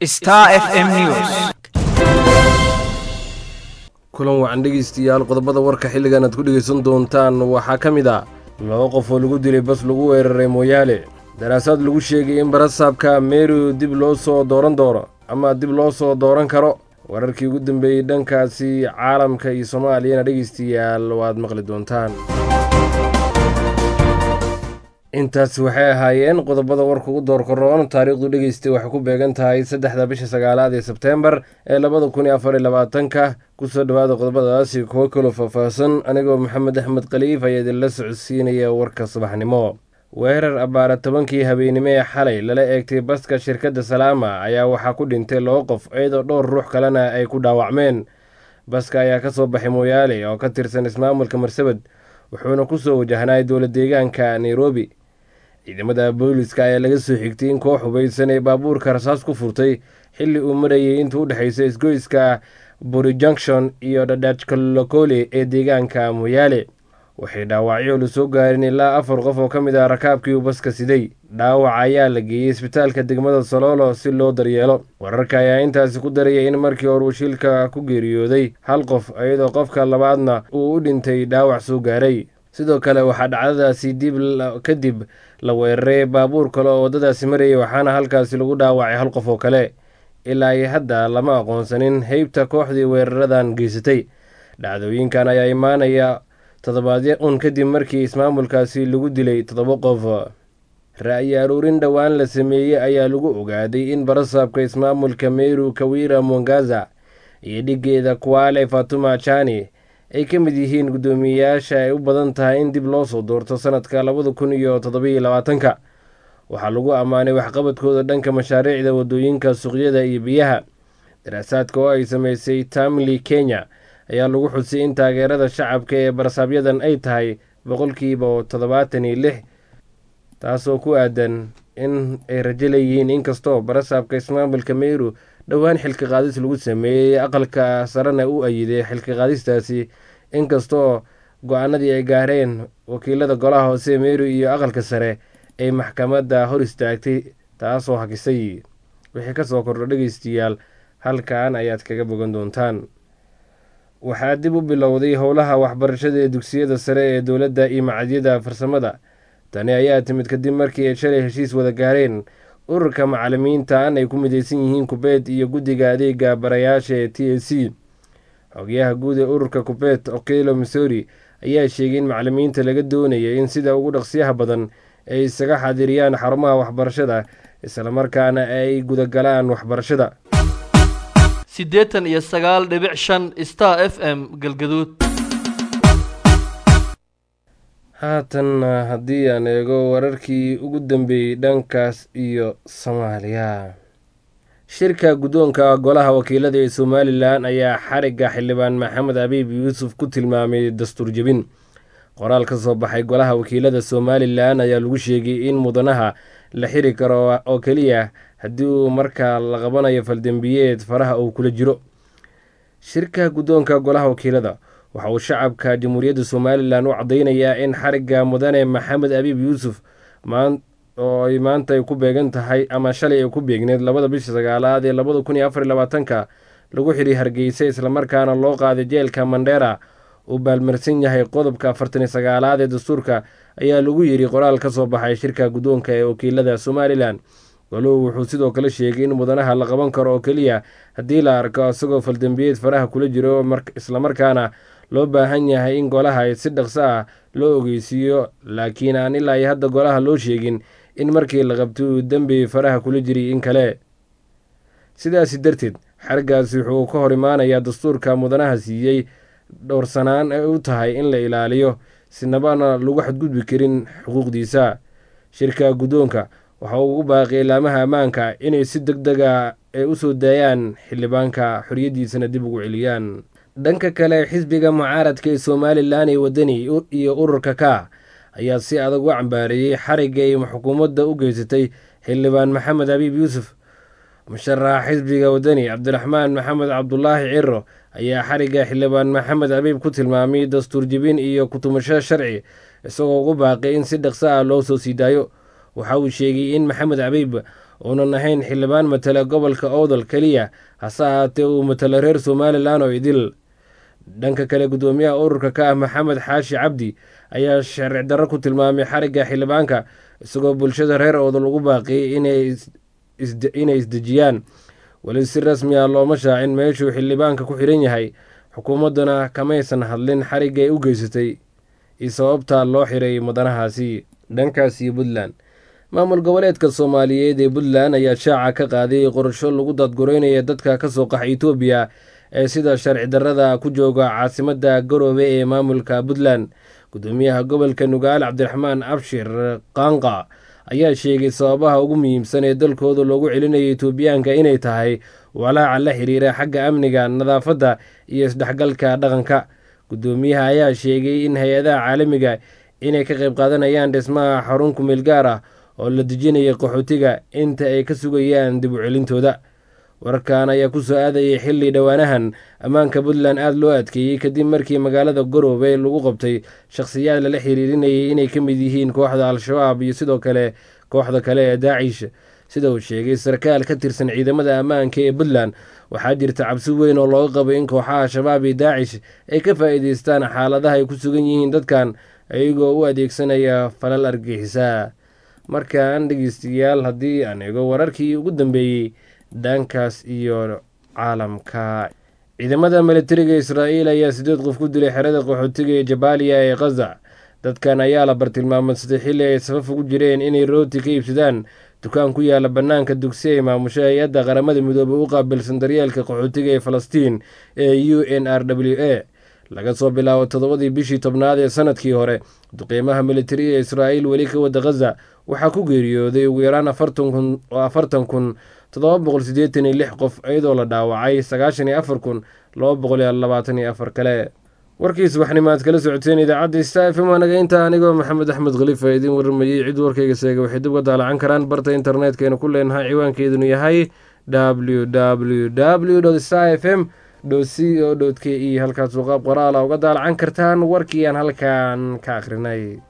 Star FM News. kulan wacan dhegaystayaal qodobada warka xilligan aad ku dhegaysan doontaan waxaa ka mid ah laba qof oo lagu dilay bas lagu weeraray mooyaale daraasaad lagu sheegay in barasaabka meru dib loo soo dooran doono ama dib loo soo dooran karo wararkii ugu dambeeyey dhankaasi caalamka iyo soomaaliyana dhegaystayaal waad maqli doontaan intaasi waxay ahaayeen qodobada warka ugu doorka roon taariikhdu dhegeystay waxay ku beegan tahay saddexda bisha sagaalaad ee sebteembar ee labada kun iyo afar iyo labaatanka kusoo dhawaada qodobadaasi kuwo kaloo faahfaahsan anigoo maxamed axmed khaliif ayaa idinla socodsiinaya warka subaxnimo weerar abbaara tobankii habeennimo ee xalay lala eegtay baska shirkadda salaama ayaa waxaa ku dhintay laba qof iyadoo dhowr ruux kalena ay ku dhaawacmeen baska ayaa ka soo baxay mooyaale oo ka tirsan ismaamulka marsabed wuxuuna kusoo wajahnay dowla deegaanka nairobi ciidamada booliska ayaa laga soo xigtay in koox hubaysan ee baabuurka rasaas ku furtay xilli uu marayay intuu u dhexaysa isgoyska buri junction iyo dhadhajkolokole ee deegaanka mooyaale waxay dhaawacyo la soo gaarin ilaa afar qof oo ka mid ah rakaabkii uu baska siday dhaawac ayaa la geeyey isbitaalka degmada soloolo si loo daryeelo wararka ayaa intaasi ku daraya in markii hore uu shilka ku geeriyooday hal qof iyadoo qofka labaadna uu u dhintay dhaawac soo gaaray sidoo kale waxaa dhacdadaasi dib kadib la weeraray baabuur kale oo waddadaasi marayay waxaana halkaasi lagu dhaawacay hal qof oo kale ilaa iyo hadda lama aqoonsanin heybta kooxdii weeraradan geysatay dhacdooyinkan ayaa imaanaya toddobaadyo un kadib markii ismaamulkaasi lagu dilay toddoba qof ra'yi aruurin dhowaan la sameeyey ayaa lagu ogaaday in barasaabka ismaamulka meru kawira mongaza iyo dhiggeeda kuwaale fatuma jani ay ka mid yihiin guddoomiyeyaasha ay u badan tahay in dib loo soo doorto sanadka labada kun iyo toddobiyo labaatanka waxaa lagu ammaanay waxqabadkooda dhanka mashaariicda waddooyinka suuqyada iyo biyaha daraasaadka oo ay sameysay tamli kenya ayaa lagu xusay in taageerada shacabka ee barasaabyadan ay tahay boqolkiiba toddobaatan iyo lix taasoo ku aadan in ay rajo leeyihiin inkastoo barasaabka ismaamulka meru dhowaan xilka qaadis lagu sameeyey aqalka sarena u ayiday xilka qaadistaasi inkastoo go-aanadii ay gaareen wakiilada golaha hoose meru iyo aqalka sare ay maxkamadda hor istaagtay taasoo hakisay wixii kasoo kordho dhegeystayaal halkan ayaad kaga bogan doontaan waxaa dib u bilowday howlaha waxbarashada ee dugsiyada sare ee dowladda iyo macadyada farsamada tani ayaa timid kadib markii ay shalay heshiis wada gaareen ururka macalimiintan ay ku mideysan yihiin kubeet iyo guddiga adeega barayaasha ee t a c xogyaha guud ee ururka kubeet okelo missouri ayaa sheegay in macalimiinta laga doonaya in sida ugu dhaqsiyaha badan ay isaga xaadiriyaan xarumaha waxbarashada islamarkaana ay gudagalaan waxbarashada siddeetan iyo sagaal dhibic shan star f m galgaduud haatan haddii aan eego wararkii ugu dambeeyey dhankaas iyo soomaaliya shirka guddoonka golaha wakiilada ee somalilan ayaa xarigga xildhibaan maxamed abiib yuusuf ku tilmaamay dastuur jebin qoraal ka soo baxay golaha wakiilada somalilan ayaa lagu sheegay in mudanaha la xiri karo oo keliya haddii uu markaa la qabanayo faldembiyeed faraha uu kula jiro shirka guddoonka golaha wakiilada waxa uu shacabka jamhuuriyadda somalilan u caddeynayaa in xarigga mudane maxamed abiib yuusuf oo ay maanta ay ku beegan tahay ama shalay ay ku beegneed labada bisha sagaalaad ee labada kun iyo afar iyo labaatanka lagu xidhi hargeysa islamarkaana loo qaaday jeelka mandheera uu baalmarsan yahay qodobka afartan iyo sagaalaad ee dastuurka ayaa lagu yidhi qoraal ka soo baxay shirka guddoonka ee wakiilada somalilan goluhu wuxuu sidoo kale sheegay in mudanaha la qaban karo oo keliya haddii la arko isagoo faldembiyeed faraha kula jiro islamarkaana loo baahan yahay in golaha si dhaqso ah loo ogeysiiyo laakiin aan ilaa iyo hadda golaha loo sheegin in markii la qabtay uu dembi faraha kula jiray in kale sidaasi darteed xargaasi wuxuu ka hor imaanayaa dastuurka mudanaha siiyey dhowrsanaan ay u tahay in la ilaaliyo sinabana lagu xadgudbi karin xuquuqdiisa shirka guddoonka waxa uu ugu baaqiyay laamaha ammaanka inay si deg dega ay u soo daayaan xildhibaanka xoriyaddiisana dib ugu celiyaan dhanka kale xisbiga mucaaradka ee somalilan ee wadani iyo ururka ka ayaa si adag u cambaareeyey xarigga ay xukuumadda u geysatay xildhibaan maxamed abiib yuusuf musharaxa xisbiga wadani cabdiraxmaan maxamed cabdulaahi ciro ayaa xarigga xildhibaan maxamed abiib ku tilmaamay dastuur jebin iyo kutumasho sharci isagoo ugu baaqay in si dhaqso ah loo soo sii daayo waxa uu sheegay in maxamed abiib uunan ahayn xildhibaan matala gobolka owdal keliya hase ahaatee uu matalo reer somalilan oo idil dhanka kale guddoomiyaha ururka ka ah maxamed xaashi cabdi ayaa sharci darro ku tilmaamay xarigga xildhibaanka isagoo bulshada reer owdal ugu baaqiyey inay isdejiyaan weli si rasmi ah looma shaacin meeshuu xildhibaanka ku xidhan yahay xukuumadduna kamaysan hadlin xarigga ay u geysatay iyo sababta loo xiray mudanahaasi dhankaasi puntland maamul goboleedka soomaaliyeed ee puntland ayaa shaaca ka qaaday qorsho lagu dadgureynaya dadka kasoo qaxa etoobiya ee sida sharci darrada ku jooga caasimadda garoobe ee maamulka puntland guddoomiyaha gobolka nugaal cabdiraxmaan abshir qaanqa ayaa sheegay sababaha ugu muhiimsan ee dalkooda loogu celinayo etoobiyaanka inay tahay walaaca la xiriira xagga amniga nadaafadda iyo isdhexgalka dhaqanka guddoomiyaha ayaa sheegay in hay-adaha caalamiga inay ka qayb qaadanayaan dhismaha xarun kumeel gaar ah oo la dejinaya qaxootiga inta ay ka sugayaan dib u celintooda wararkan ayaa ku soo aadayay xilli dhowaanahan ammaanka puntland aada loo adkeeyey kadib markii magaalada garoobe lagu qabtay shakhsiyaad lala xiriirinayay inay ka mid yihiin kooxda al-shabaab iyo sidoo kale kooxda kale ee daacish sida uu sheegay sarkaal ka tirsan ciidamada ammaanka ee puntland waxaa jirta cabsi weyn oo looga qabo in kooxaha shabaab iyo daacish ay ka faa'iideystaan xaaladaha ay ku sugan yihiin dadkan iyagoo u adeegsanaya falal argixisa markaan dhegeystayaal haddii aan eego wararkii ugu dambeeyey dhankaas iyo caalamka ciidamada militariga israa'iil ayaa sideed qof ku dilay xerada qaxootiga ee jabaaliya ee khaza dadkan ayaa la bartilmaamadsaday xilli ay safaf ugu jireen inay rooti ka iibsadaan dukaan ku yaala bannaanka dugsi ay maamusho hay-adda qaramada midoobey u qaabilsan daryeelka qaxootiga ee falastiin ee u n r w a laga soo bilaabo toddobadii bishii tobnaad ee sanadkii hore duqeymaha militariga ee israa'iil weli ka wada khaza waxaa ku geeriyooday ugu yaraan afartan kun toddoba boqol siddeetan iyo lix qof iyadoo la dhaawacay sagaashan iyo afar kun laba boqol iyo labaatan iyo afar kale warkii subaxnimo aad kala socoteen idaacadda sta f m anaga intaa anigoo maxamed axmed khalifa idiin warramayey cid warkayga seega waxay dib uga daalacan karaan barta internetkaynu ku leenahay ciwaankeedunu yahay w w w sta f m c o k e halkaasuu qaab qoraala uga daalacan kartaan warkii aan halkan ka akhrinay